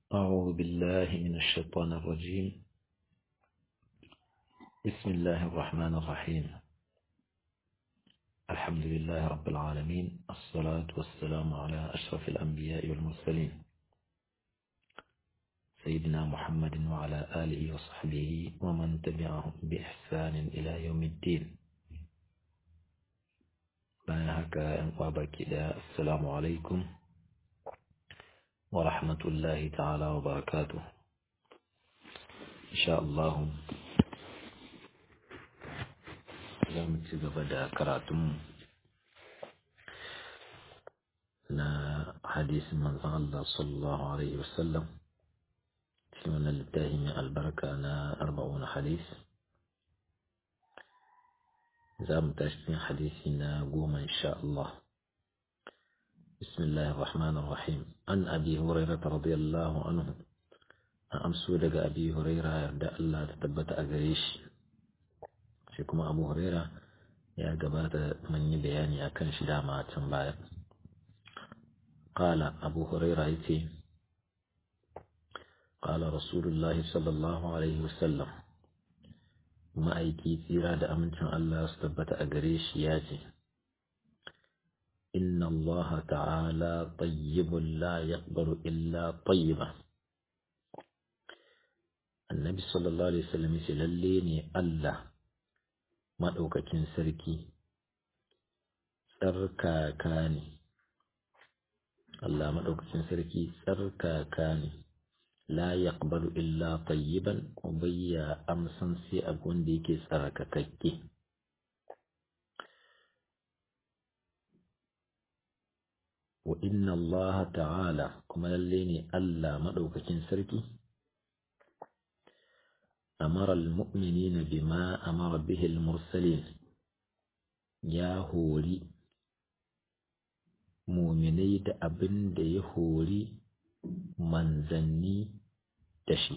أعوذ بالله من الشيطان الرجيم بسم الله الرحمن الرحيم الحمد لله رب العالمين الصلاة والسلام على أشرف الأنبياء والمرسلين سيدنا محمد وعلى آله وصحبه ومن تبعهم بإحسان إلى يوم الدين بارك وبكدا السلام عليكم ورحمة الله تعالى وبركاته إن شاء الله za mu ci gaba da karatun na hadisin manzon Allah sallallahu alaihi wasallam cikin wannan littafi mai albarka na arba'un hadis za mu tashi cikin hadisi na goma insha Allah بسم الله الرحمن الرحيم عن أبي هريرة رضي الله عنه أمسو دق أبي هريرة يرد الله تثبت أغريش شكما أبو هريرة يا قبات من بياني أكن شدا ما تنبايا قال أبو هريرة يتي قال رسول الله صلى الله عليه وسلم ما أيكي تيرا دا أمنتم الله استبت أغريش ياتي إن الله تعالى طيب لا يقبل إلا طيبا النبي صلى الله عليه وسلم يسلليني الله ما دوكاكين سركي tsarkaka ne Allah maɗaukacin sarki tsarkaka ne la yaqbalu illa tayyiban ubayya amsan sai abu wanda yake tsarkakakke wa inna Allah ta'ala kuma lalle ne Allah maɗaukakin sarki amara al-mu'minina bima amara bihi al-mursalin ya hori muminai da abin da ya hori manzanni da shi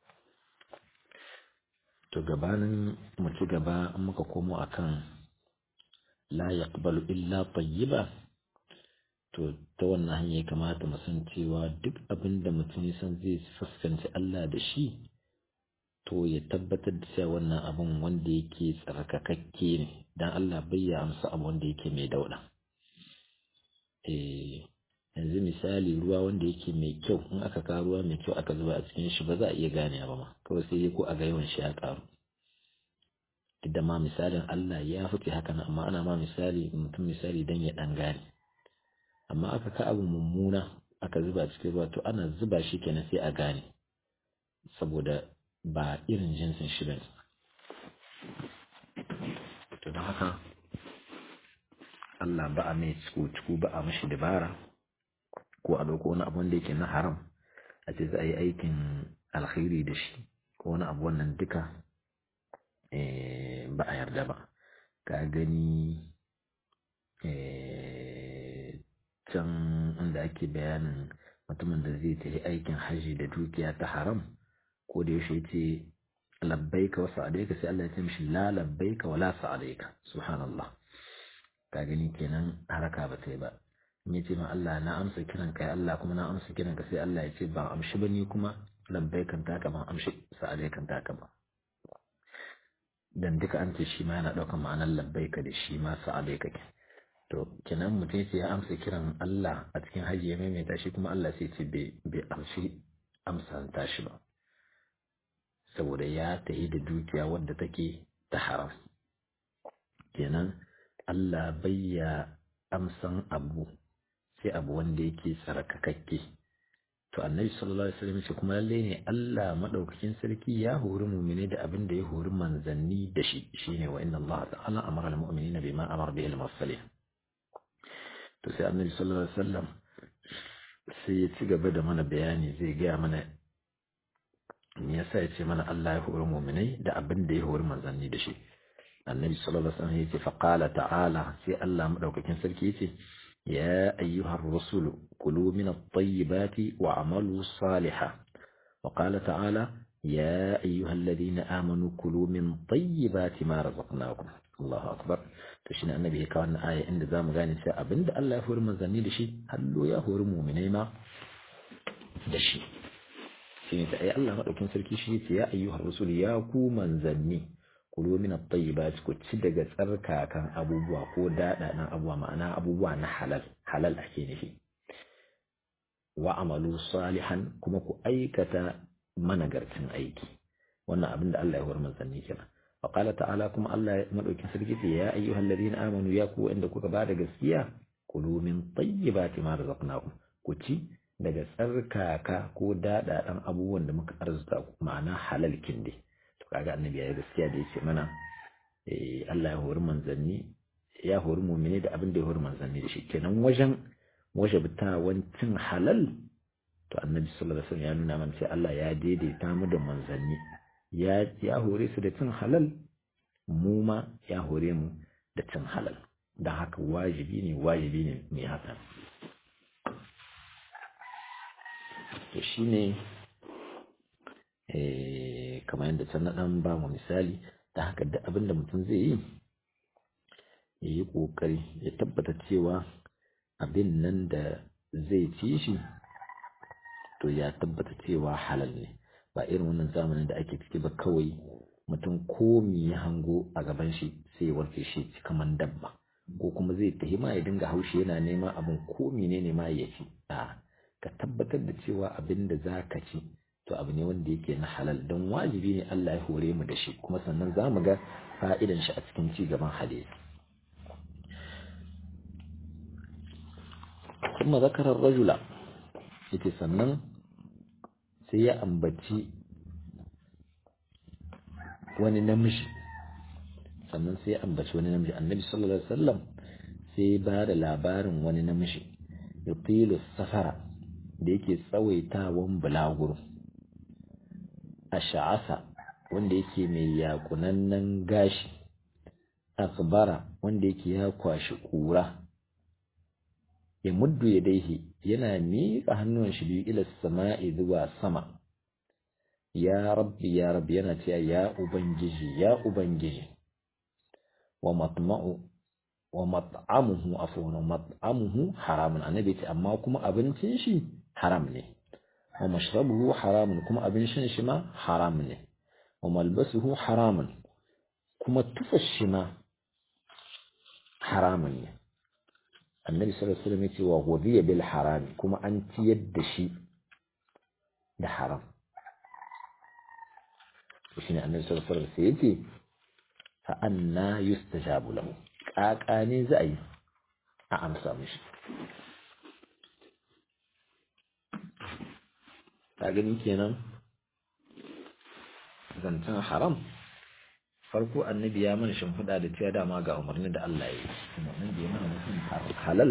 to gabanin mu ci gaba muka komo akan la yaqbalu illa tayyiba to ta wannan hanya ya kamata mu san cewa duk abin da mutum ya san zai fuskanci Allah da shi to ya tabbatar da cewa wannan abin wanda yake tsarkakakke ne dan Allah bai ya amsa abu wanda yake mai dauda eh yanzu misali ruwa wanda yake mai kyau in aka kawo ruwa mai kyau aka zuba a cikin shi ba za a iya gane ba ma kawai sai ko a ga yawan shi ya karu duk da ma misalin Allah ya fice haka nan amma ana ma misali mutum misali dan ya dan gane amma aka ka abu mummuna aka zuba cikin ruwa to ana zuba shi kenan sai a gane saboda ba irin jinsin shi bane to don haka Allah ba a mai ciku ba a mashi dabara ko a ɗauko wani abu wanda yake na haram a ce za a yi aikin alkhairi da shi ko wani abu wannan duka ba a yarda ba ka gani can inda ake bayanin mutumin da zai tafi aikin hajji da dukiya ta haram ko da yaushe ce labbaika wa sa'adaika sai Allah ya ce mishi la labbaika wa la sa'adaika subhanallah ka gani kenan haraka ba ta yi ba in ya ce ma Allah na amsa kiran ka Allah kuma na amsa kiran ka sai Allah ya ce ban amshi ba ni kuma labbaikan taka ban amshi sa'adaikan taka ba dan duka an ce shi ma yana ɗaukar ma'anar labbaika da shi ma sa'adaika ke to kenan mutum sai ya amsa kiran Allah a cikin hajji ya maimaita shi kuma Allah sai ce bai amshi amsa tashi ba saboda ya tahi da dukiya wadda take ta haram kenan Allah bayya amsan abu sai abu wanda yake tsarkakakke to annabi sallallahu alaihi wasallam ce kuma lalle ne Allah madaukakin sarki ya hori mu'mine da abin da ya hori manzanni da shi shine wa inna Allah ta'ala amara al-mu'minina bima amara bihi al-mursalin to sai annabi sallallahu alaihi wasallam sai ya ci gaba da mana bayani zai gaya mana me yasa ya ce mana Allah ya hori mu'minai da abin da ya hori manzanni da shi annabi sallallahu alaihi wasallam yace fa qala ta'ala sai Allah madaukakin sarki yace ya ayyuhar rusul kulu min at-tayyibati wa'malu salihan wa qala ta'ala ya ayyuhalladhina amanu kulu min tayyibati ma razaqnakum Allahu akbar to shine annabi ya kawo wannan aya inda zamu gane sai abinda Allah ya hori manzanni da shi hallo ya hori mu'minai ma da shi shine ta ai Allah madaukin sarki shi yace ya ayyuhar rusul ya ku manzanni kulu min at-tayyibat ku ci daga tsarkakan abubuwa ko dadanan abubuwa ma'ana abubuwa na halal halal ake nufi wa amalu salihan kuma ku aikata managarcin aiki wannan abin da Allah ya hore manzanni kenan wa qala ta'ala kuma Allah madaukin sarki ce ya ayyuhal ladina amanu ya ku inda kuka bada gaskiya kulu min tayyibati ma razaqnakum ku ci daga tsarkaka ko dadadan abubuwan da muka arzuta ku ma'ana halal kinde to kaga annabi ya gaskiya da yace mana eh Allah ya hori manzanni ya hori mu'mini da abin da ya hori manzanni da shi kenan wajen wajabtawan cin halal to annabi sallallahu alaihi wasallam ya nuna mana sai Allah ya daidaita mu da manzanni ya ya hore su da cin halal mu ma ya hore mu da cin halal dan haka wajibi ne wajibi ne mai haka to shine eh kamar yadda can na dan ba mu misali da haka da abinda mutum zai yi ya yi kokari ya tabbata cewa abin nan da zai ci shi to ya tabbata cewa halal ne ba irin wannan zamanin da ake ciki ba kawai mutum komi ya hango a gaban shi sai ya warke shi ci kaman dabba ko kuma zai tafi ma ya dinga haushi yana neman abin komi ne ne ma ya ci a ka tabbatar da cewa abin da za ka ci to abu ne wanda yake na halal don wajibi ne Allah ya hore mu da shi kuma sannan za mu ga fa'idan shi a cikin ci gaban hadisi kuma zakarar rajula yake sannan sai ya ambaci wani namiji sannan sai ya ambaci wani namiji annabi sallallahu alaihi wasallam sai ba da labarin wani namiji yutilu safara da yake tsawaitawan bulaguro a sha'asa wanda yake mai yakunannen gashi akbara wanda yake ya kwashi kura ya muddu ya daihi yana miƙa hannun shi biyu ila sama'i zuwa sama ya rabbi ya rabbi yana cewa ya ubangiji ya ubangiji wa matma'u wa mat'amuhu afwan wa mat'amuhu haramun annabi ce amma kuma abincin shi haram ne wa mashrabuhu haramun kuma abin shan shi ma haram ne wa malbasuhu haramun kuma tufar shi ma haramun ne annabi sallallahu alaihi wasallam yace wa ghudhiya bil haram kuma an ciyar da shi da haram shine annabi sallallahu alaihi wasallam yace fa anna yustajabu lahu kaka ne za a yi a amsa mishi ta gani kenan zancen haram farko annabi ya mana shimfiɗa da cewa dama ga umarnin da Allah ya yi umarnin da ya mana mutum halal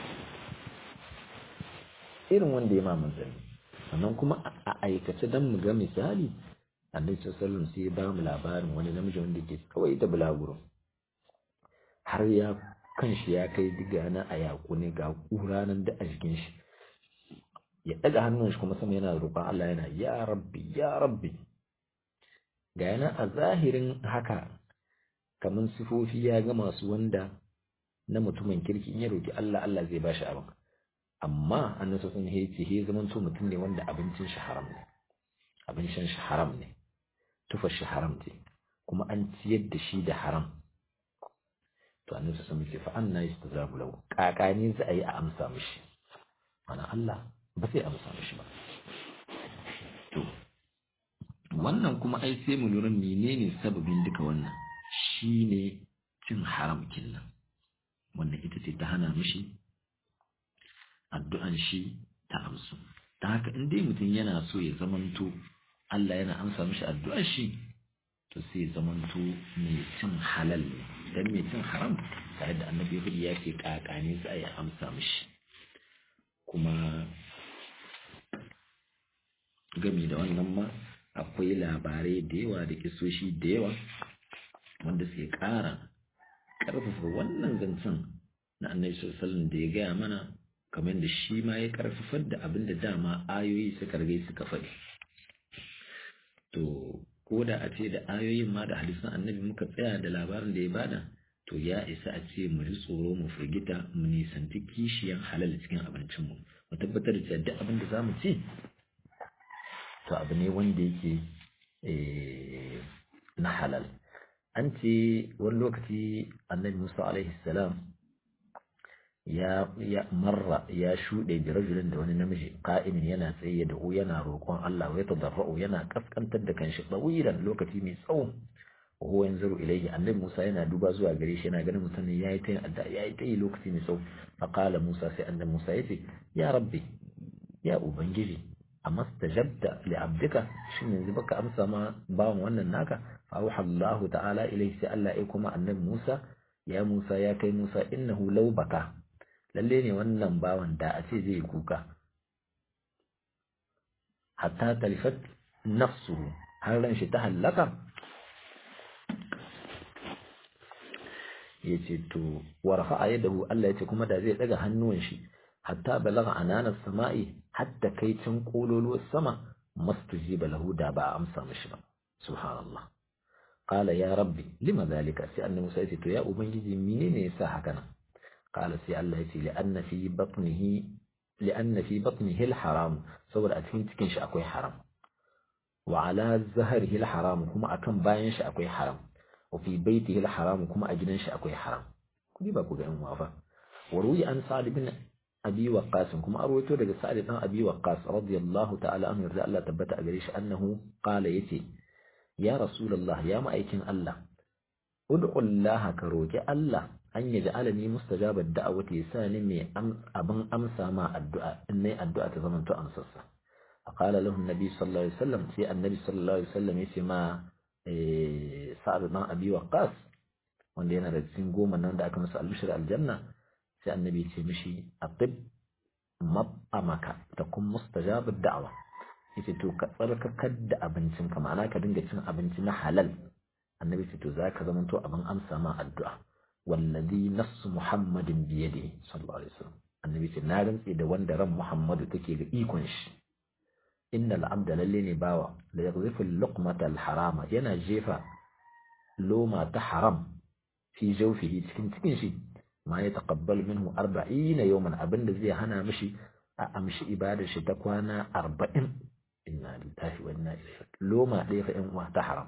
irin wanda ya ma manzanni sannan kuma a aikace don mu ga misali annabi sallallahu sai ya ba mu labarin wani namiji wanda ke kawai da bulaguro har ya kan shi ya kai diga na a yaku ne ga kura nan da a jikin shi ya daga hannun shi kuma sama yana roƙon Allah yana ya rabbi ya rabbi ga yana a zahirin haka kamar sifofi ya ga masu wanda na mutumin kirki in ya roki Allah Allah zai bashi abin amma annabi sun ya ce he zaman to mutum ne wanda abincin shi haram ne abincin shi haram ne tufar shi haram ce kuma an ciyar da shi da haram to annabi sun ce fa anna yastazabu lahu kakani za a yi a amsa mishi mana Allah ba sai amsa mishi ba to wannan kuma ai sai mu lura menene sababin duka wannan shine cin haram kinnan wannan ita ce ta hana mishi addu'an shi ta amsu ta haka in dai mutum yana so ya zamanto Allah yana amsa mishi addu'ar shi to sai zamanto mai cin halal ne dan mai cin haram tare da annabi ya ce kakane za ya amsa mishi kuma gami da wannan ma akwai labarai da yawa da kisoshi da yawa wanda suke ƙara ƙarfafa wannan zancen na annabi sallallahu da ya gaya mana kamar da shi ma ya ƙarfafar da abin da dama ayoyi suka rage suka faɗi to ko da a ce da ayoyin ma da hadisan annabi muka tsaya da labarin da ya bada to ya isa a ce mu ji tsoro mu firgita mu nisanci kishiyan halal cikin abincinmu mu tabbatar da duk abin da zamu ci to abu ne wanda yake na halal an ce wani lokaci annabi musa alaihi salam ya ya marra ya shuɗe da rajulin da wani namiji qa'imin yana tsaye da yana roƙon Allah wa yatadarra'u yana kaskantar da kanshi tsawiran lokaci mai tsawo wa huwa yanzuru ilayhi annabi Musa yana duba zuwa gare shi yana ganin mutumin yayi ta adda yayi ta lokaci mai tsawo fa qala Musa sai annabi Musa yace ya rabbi ya ubangiji amma stajabta li abdika shin yanzu baka amsa ma bawan wannan naka fa auha Allah ta'ala ilayhi sai Allah ya kuma annabi Musa ya Musa ya kai Musa innahu law baka lalle ne wannan bawan da a ce zai kuka hatta talifat nafsu har ran shi ta hallaka ya ce to warfa a yadahu Allah ya ce kuma da zai daga hannuwan shi hatta balaga ananas sama'i hatta kai can kololuwar sama mastujiba lahu da ba a amsa mishi ba subhanallah qala ya rabbi lima zalika sai annabi Musa ya ce to ya ubangiji menene yasa haka nan قال سي الله يتي لأن في بطنه لأن في بطنه الحرام صور أتين تكين أكوي حرام وعلى ظهره الحرام كما أكن باين أكوي حرام وفي بيته الحرام كما أجنن أكوي حرام كدي باكو جاء موافا وروي عن سعد بن أبي وقاص كما أرويته لك سعد بن أبي وقاص رضي الله تعالى عنه يرضى الله تبت أجريش أنه قال يتي يا رسول الله يا مأيكين الله ادعو الله كروك الله an yi ja'alani mustajabar da'awati sani mai abin amsa ma addu'a in nayi addu'a ta zama to amsarsa faqala lahu annabi sallallahu alaihi wasallam sai annabi sallallahu alaihi wasallam yace ma sa'ad dan abi waqqas wanda yana da cikin goma nan da aka masa albishir aljanna sai annabi ya ce mishi atib mab'amaka ta kun mustajabar da'awa yace to ka tsarkakar da abincinka ma'ana ka dinga cin abinci na halal annabi ce to zaka zama to abin amsa ma addu'a wallazi nafsu muhammadin biyade sallallahu alaihi wasallam annabi ce na rantsi da wanda ran muhammadu take ga ikon shi innal abda lalle ne bawa la yaghzifu luqmata al harama yana jefa loma ta haram fi jawfihi cikin cikin shi ma ya taqabbal minhu 40 yawman abinda zai hana mishi a amshi ibadar shi ta kwana 40 inna lillahi wa inna ilaihi loma ɗaya fa in uwa ta haram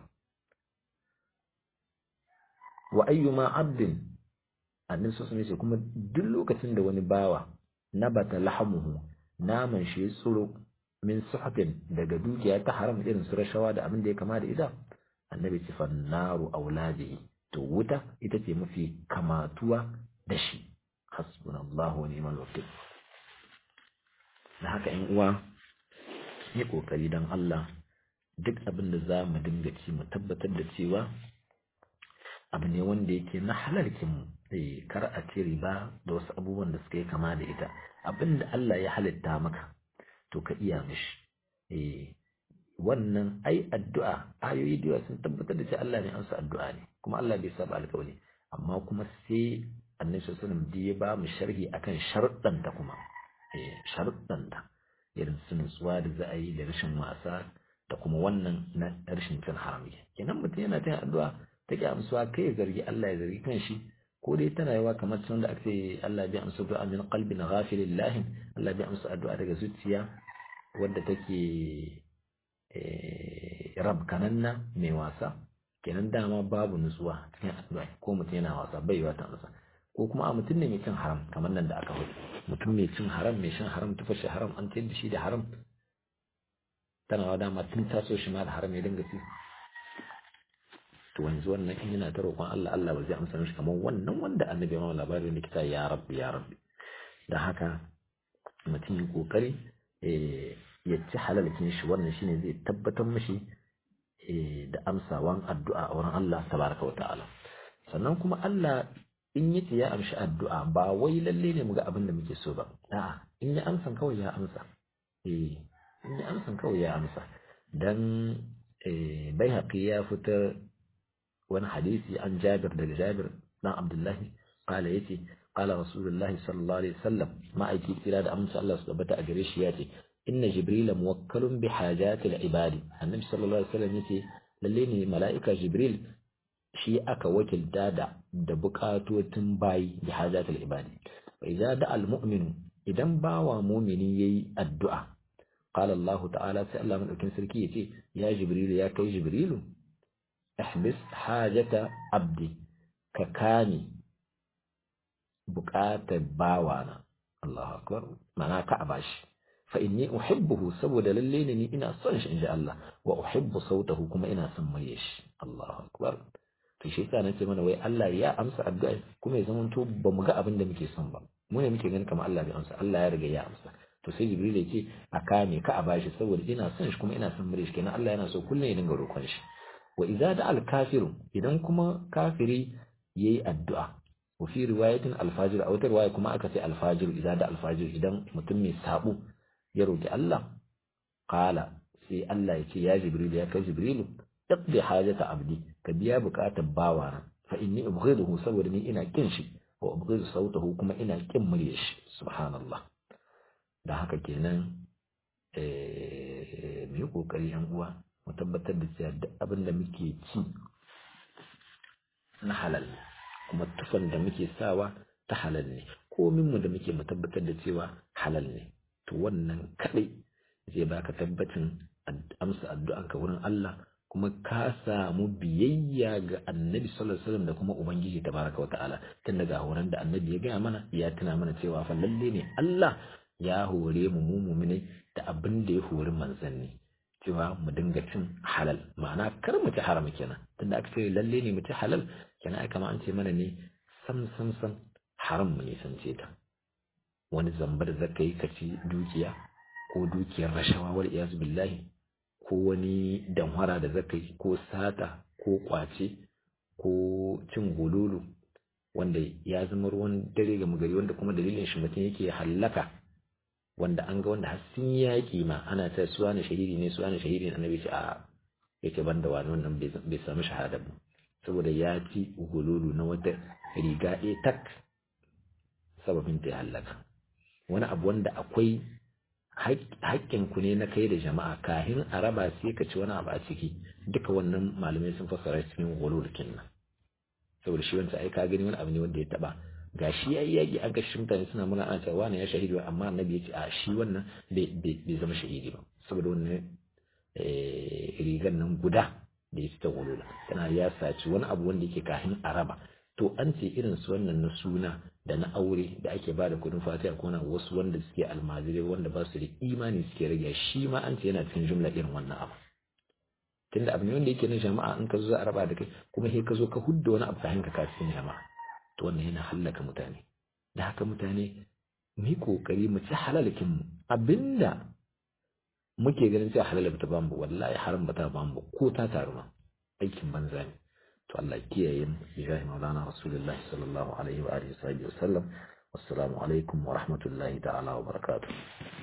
wa ayyuma abdin annabi sallallahu alaihi kuma duk lokacin da wani bawa nabata lahamuhu naman shi ya tsuro min suhatin daga dukiya ta haram irin su rashawa da abin da ya kama da ita annabi ce fannaru auladihi to wuta ita ce mafi kamatuwa da shi hasbunallahu wa ni'mal wakil da haka in uwa yi kokari dan Allah duk abin da za mu dinga ci mu tabbatar da cewa abu ne wanda yake na halalkin mu kar a ci riba da wasu abubuwan da suka yi kama da ita abin da Allah ya halitta maka to ka iya mishi eh wannan ai addu'a ayoyi da sun tabbatar da cewa Allah ne amsa addu'a ne kuma Allah bai saba alƙawari amma kuma sai annabi sallallahu alaihi wasallam ya ba mu sharhi akan sharuɗan ta kuma eh sharuɗan ta irin su nutsuwa da za a yi da rashin wasa da kuma wannan na rashin cin haram kenan mutum yana ta addu'a ta ki amsuwa kai ya zargi Allah ya zargi kanshi ko dai tana yawa kamar sun da ake Allah bai amsa du'a min qalbin ghafilin lahin Allah bai amsa addu'a daga zuciya wadda take rab kananna mai wasa kenan dama babu nutsuwa cikin addu'a ko mutum yana wasa bai yiwa ta amsa ko kuma a mutum ne mai cin haram kamar nan da aka hudu mutum mai cin haram mai shan haram tufa shi haram an tayar da shi da haram tana wa dama tun taso shi ma da haram ya dinga ci to yanzu wannan in yana ta roƙon Allah Allah ba zai amsa mishi kamar wannan wanda annabi ma labarin likita ya rabbi ya rabbi da haka mutum yi kokari ya ci halalkin shi wannan shine zai tabbatar mishi da amsawan addu'a a wurin Allah tabaraka wata'ala sannan kuma Allah in yace ya amshi addu'a ba wai lalle ne muga abin da muke so ba a'a in ya amsa kawai ya amsa eh in ya amsa kawai ya amsa dan bai haƙi ya fitar wani hadisi an jabir daga jabir dan abdullahi kala yace kala rasulullahi sallallahu alaihi wasallam ma'aiki kira da amsa Allah su tabbata a gare shi yace inna jibril muwakkalun bi hajati al-ibadi annabi sallallahu alaihi wasallam yace lalle ne mala'ika jibril shi aka wakilta da da bukatotin bayi bi hajati al-ibadi fa idza da al-mu'minu idan bawa mu'mini yayi addu'a qala Allah ta'ala sai Allah madaukin sarki yace ya jibril ya kai jibrilu ihbis hajata abdi ka kani buƙatar bawana Allahu akbar mana ka abashi fa inni uhibbuhu saboda lalle ne ni ina son shi inji Allah wa uhibbu sautahu kuma ina son murya shi Allahu akbar to shi yasa nace mana wai Allah ya amsa addu'a kuma ya zamanto ba mu ga abin da muke son ba mu ne muke ganin kamar Allah bai amsa Allah ya riga ya amsa to sai Jibril ya ce a kame ka a bashi saboda ina son shi kuma ina son murya shi kenan Allah yana so kullum ya dinga roƙon shi wa idza da al kafiru idan kuma kafiri yayi addu'a wa fi riwayatin al fajir a wata riwaya kuma aka ce al fajir idza da al fajir idan mutum mai sabo ya roki Allah qala sai Allah ya ce ya Jibril ya kai Jibrilu iqdi hajata abdi ka biya bukatar bawana fa inni ubghiduhu saboda ni ina kin shi wa ubghidu sautahu kuma ina kin muryar shi subhanallah da haka kenan eh mu yi kokari yan uwa mu tabbatar da cewa duk abin da muke ci na halal kuma tufan da muke sawa ta halal ne komin mu da muke mu tabbatar da cewa halal ne to wannan kadai zai baka tabbacin amsa addu'anka wurin Allah kuma ka samu biyayya ga annabi sallallahu alaihi wasallam da kuma ubangiji tabaraka wa ta'ala tun daga horon da annabi ya gaya mana ya tuna mana cewa fa lalle ne Allah ya hore mu mu mu'minai da abin da ya hori manzanni cewa mu dinga cin halal ma'ana kar mu ci haram kenan tunda aka ce lalle ne mu ci halal kenan ai kamar an ce mana ne sam sam sam haram mu nisance ta wani zambar zaka yi ka ci dukiya ko dukiyar rashawa wal iyaz billahi ko wani damhara da zaka yi ko sata ko kwace ko cin gololo wanda ya zama ruwan dare ga magari wanda kuma dalilin shi mutum yake hallaka wanda an ga wanda har sun yaƙi ma ana ta suwa na shahidi ne suwa na shahidi ne annabi ce a yake banda wani wannan bai samu shahada ba saboda ya ci gololo na wata riga ɗaya tak sababin ta hallaka wani abu wanda akwai ku ne na kai da jama'a kahin a raba sai ka ci wani abu a ciki duka wannan malamai sun fassara cikin walulukin nan saboda shi wancan ai ka gani wani abu ne wanda ya taba ga shi yayi yaki an kashe mutane suna muna ana cewa wani ya shahidi amma annabi ya ce a shi wannan bai zama shahidi ba saboda wannan rigan nan guda da ya fita walula tana ya saci wani abu wanda yake kahin a raba to an ce irin su wannan na suna da na aure da ake ba da kudin fatiha ko na wasu wanda suke almajirai wanda ba su da imani suke rage shi ma an ce yana cikin jumla irin wannan abu tunda abu ne wanda yake na jama'a in ka zo za a raba da kai kuma sai ka zo ka hudda wani abu kafin ka kasin jama'a to wannan yana hallaka mutane da haka mutane mu yi kokari mu ci halalakin mu abinda muke ganin cewa halal ba ta bamu wallahi haram ba ta bamu ko ta taru ma aikin banza ne to Allah kiyaye mu bijahi maulana rasulullahi sallallahu alaihi wa alihi wa sallam wassalamu alaikum wa rahmatullahi ta'ala wa barakatuh